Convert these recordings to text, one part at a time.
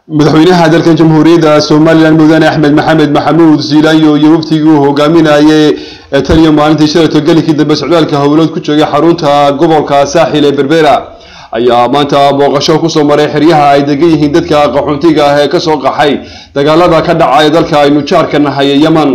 madaxweynaha dalkan jamhuuriyadda somalilan mudane axmed maxamed maxamuud ziilaanyo iyo waftigii uu hogaaminayay tan iyo maalintii shalayto gelikii dambe socdaalka howlood ku joogay xarunta gobolka saaxil ee berbera ayaa maanta booqasho kusoo maray xeryaha ay degan yihiin dadka qaxoontiga ah ee kasoo qaxay dagaalada ka dhacay dalka aynu jaarka nahay ee yeman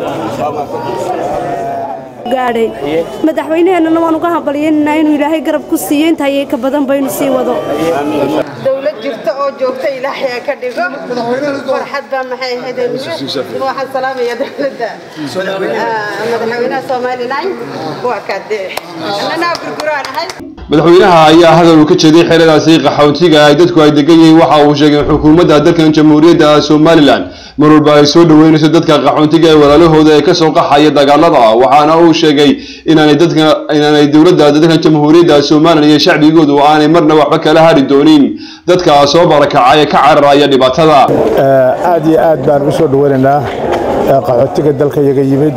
gaadhay madaxweynaheenana waan uga hambalyeynanaa inuu ilaahay garab ku siiyo intaayay ka badan baynu sii wado dowlad jirta oo joogta ilaahay ha ka dhigo farxad baa maxay ahayd waxaan salaamaya dowladda madaxweynaha somalilan waa kaadee annanaa gurguraan ahay madaxweynaha ayaa hadal uu ka jeeday xeradaasi qaxoontiga ay dadku ay degan yihiin waxa uu sheegay in xukuumadda dalkan jamhuuriyadda somalilan mar walba ay soo dhaweynayso dadka qaxoontiga ee walaalahooda ee kasoo qaxaya dagaalada waxaana uu sheegay inaanay dadka inaanay dowladda dalkan jamhuuriyadda somalilan iyo shacbigoodu aanay marna waxba kala hari doonin dadka soo barakacay ee ka cararaya dhibaatada aad iyo aad baan ugu soo dhaweynaynaa qaxootiga dalka iyaga yimid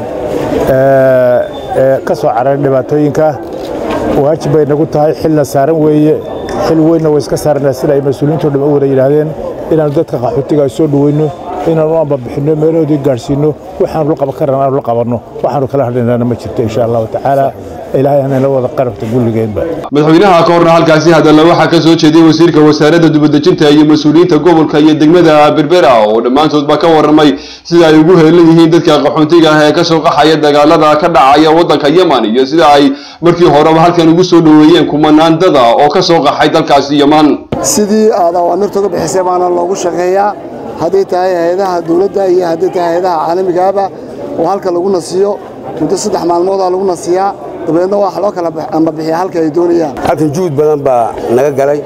ee ka soo cararay dhibaatooyinka waajib bay nagu tahay xilna saaran weeye xil weynna way iska saarnaa sida ay mas-uuliyiinto dham u wada yidhaahdeen inaanu dadka qaxootiga ay soo dhaweyno inaanu u ambabixinno meelahoodii gaadhsiinno waxaanu la qaban karana aanu la qabanno waxaanu kala hadhaynana ma jirto insha allahu tacaala ilaahay hanayna wada qarabta gulligeenba madaxweynaha ka horna halkaasi hadalla waxaa ka soo jeediyey wasiirka wasaaradda dibadejinta iyo mas-uuliyiinta gobolka iyo degmada berbera oo dhammaantoodba ka warramay sida ay ugu heelan yihiin dadka qaxoontiga ah ee kasoo qaxaya dagaalada ka dhacaya waddanka yeman iyo sida ay markii horeba halkan ugu soo dhoweeyeen kumanaan dada oo kasoo qaxay dalkaasi yeman sidii aad awaamirta uga bixisay baana loogu shaqeeyaa hadday tahay hay-adaha dowladda iyo hadday tahay hay-adaha caalamigaaba oo halka lagu nasiyo muddo saddex maalmoodaa lagu nasiyaa dabeedna waxa loo kala ambabixiya halka ay doonayaan halkan juhud badan baa naga galay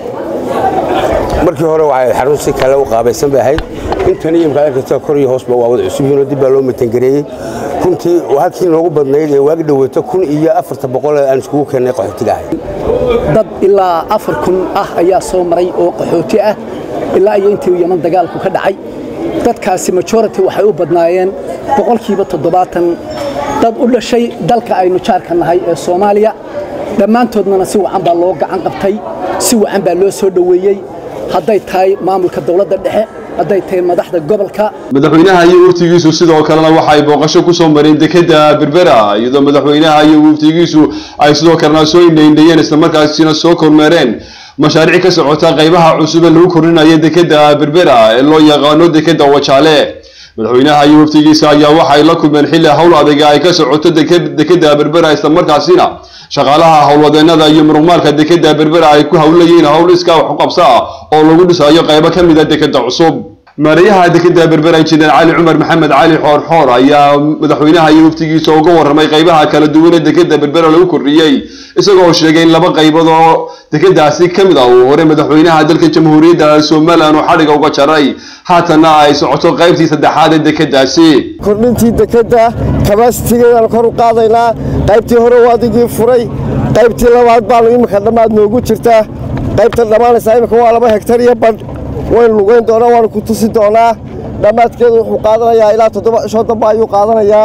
markii hore waxay xarun si kale u qaabaysan bay ahayd intan iyo imkaad arkaysa kor iyo hoosba waa wada cusub yihiinoo dib baa loo matangareeyey runtii halkii noogu badnayd ee waagi dhaweyto kun iyo afarta boqol aan iskugu keennay qaxootiga ahay dad ilaa afar kun ah ayaa soo maray oo qaxooti ah ilaa iyo intii yeman dagaalku ka dhacay dadkaasi majority waxay u badnaayeen boqolkiiba toddobaatan dad u dhashay dalka aynu jaarka nahay ee soomaaliya dhammaantoodnana si wacan baa loo gacan qabtay si wacan baa loo soo dhoweeyey hadday tahay maamulka dowladda dhexe hadday tahay madaxda gobolka madaxweynaha iyo waftigiisu sidoo kalena waxay booqasho kusoo mareen dekeda berbera iyadoo madaxweynaha iyo waftigiisu ay sidoo kalena soo indhaindhayeen islamarkaasina soo kormeereen mashaariic ka socota qaybaha cusub ee lagu kordhinayo dekeda berbera ee loo yaqaano dekeda wajaale madaxweynaha iyo waftigiisa ayaa waxay la kulmeen xilli howl adega ay ka socoto dekeda berbera islamarkaasina shaqaalaha howlwadeenada iyo muruqmaalka dekeda berbera ay ku howlayiin howl iskaa wax u qabsa ah oo lagu dhisayo qaybo ka mid a dekeda cusub maarayaha dekeda berbera injineer cali cumar maxamed cali xoorxoor ayaa madaxweynaha iyo waftigiisa uga warramay qaybaha kala duwan ee dekeda berbera lagu kordhiyey isagoo sheegay in laba qaybood oo dekedaasi ka mid ah uu hore madaxweynaha dalka jamhuuriyadda somalilan oo xadhiga uga jaray haatanna ay socoto qaybtii saddexaad ee dekedaasi kordhintii dekedda kabasitigeedaan kor u qaadaynaa qaybtii hore waadigii furay qaybtii labaad baanu iminka dhammaad noogu jirtaa qaybta dhammaanaysaa iminka waa laba hegtar iyo badh waynu lugayn doonaa waanu ku tusi doonaa dhammaadkeedu wuxuu qaadanayaa ilaa toddoba cishoo damba ayuu qaadanayaa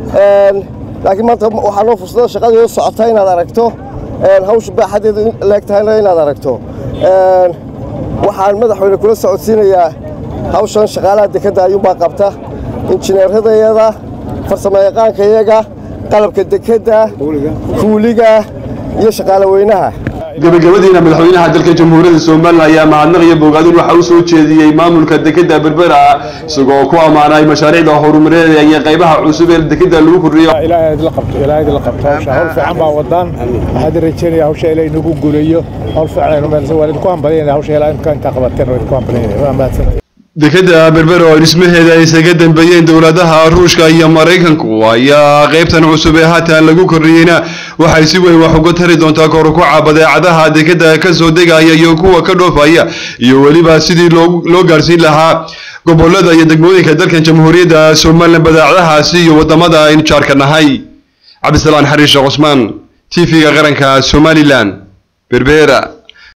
laakiin maanta waxaa noo fursada shaqadii socota inaad aragto hawsha baaxadeedu leeg tahayna inaad aragto waxaan madaxweyne kula socodsiinayaa hawshan shaqaalaha dekedda ayuunbaa qabta injineeradayada farsamayaqaankayaga qalabka dekedda kuuliga iyo shaqaale weynaha gabagabadiina madaxweynaha dalka jamhuuriyadda somalilan ayaa mahadnaq iyo bogaadin waxa u soo jeediyey maamulka dekeda berbera isagoo ku ammaanay mashaariicda horumareed iyo qaybaha cusub ee dekeda lagu kordhiyo ilaahay idla qabto ilaahay idla qabto hawsha hawl fiican baa wadaan waxaad rajeynaya hawsha ilaahay nagu guuleeyo hawl fiican aynu meelsan waa idinku hambalyaynaya hawsha ilaahay imka intaa qabateen waa idinku hambalyaynaya waa mahadsantahay dekeda berbera oo dhismaheeda ay isaga dambeeyeen dowladaha ruushka iyo maraykanku ayaa qaybtan cusub ee haatan lagu kordhiyeyna waxay si weyn wax uga tari doontaa korukuca badeecadaha dekeda kasoo degaya iyo kuwa ka dhoofaya iyo weliba sidii loo gaarsiin lahaa gobolada iyo degmooyinka dalkan jamhuuriyadda somalilan badeecadahaasi iyo wadamada aynu jaarka nahay cabdisalaan xariishe cusmaan t v-ga qaranka somalilan berbera